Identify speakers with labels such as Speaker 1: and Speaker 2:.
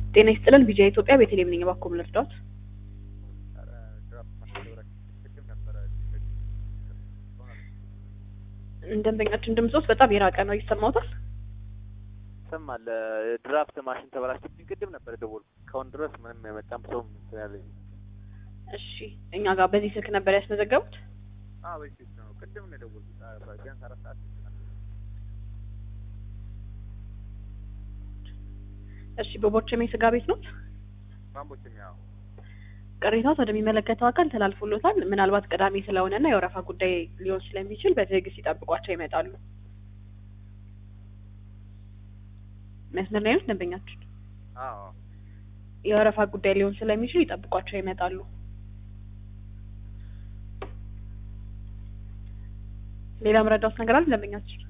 Speaker 1: ጤና ይስጥልን ቪጂያ ኢትዮጵያ ቤተልሔም ነኝ። እባክዎ ምን ልርዳዎት?
Speaker 2: ኧረ ድራፍት ማስታወቂያ ቅድም ነበረ
Speaker 1: ደንበኛችን ድምጾት በጣም የራቀ ነው። ይሰማዎታል?
Speaker 2: ይሰማል። ድራፍት ማሽን ተበላሽቶብኝ ቅድም ነበር የደወልኩት። እስካሁን ድረስ ምንም የመጣም ሰው ያለኝ
Speaker 1: እሺ፣ እኛ ጋር በዚህ ስልክ ነበር ያስመዘገቡት?
Speaker 2: አዎ በፊት ነው። ቅድም ነው የደወልኩት። ቢያንስ አራት ሰዓት
Speaker 1: እሺ፣ በቦቸሜ ስጋ ቤት ነው?
Speaker 2: ማንቦችም ያው
Speaker 1: ቅሬታዎት ወደሚመለከተው አካል ተላልፎሎታል። ምናልባት ቅዳሜ ስለሆነና የወረፋ ጉዳይ ሊሆን ስለሚችል በትዕግስት ይጠብቋቸው ይመጣሉ። መስመር ላይ ነው ደንበኛችን።
Speaker 2: አዎ
Speaker 1: የወረፋ ጉዳይ ሊሆን ስለሚችል ይጠብቋቸው ይመጣሉ። ሌላ መረዳት ነገር አለ ደንበኛችን?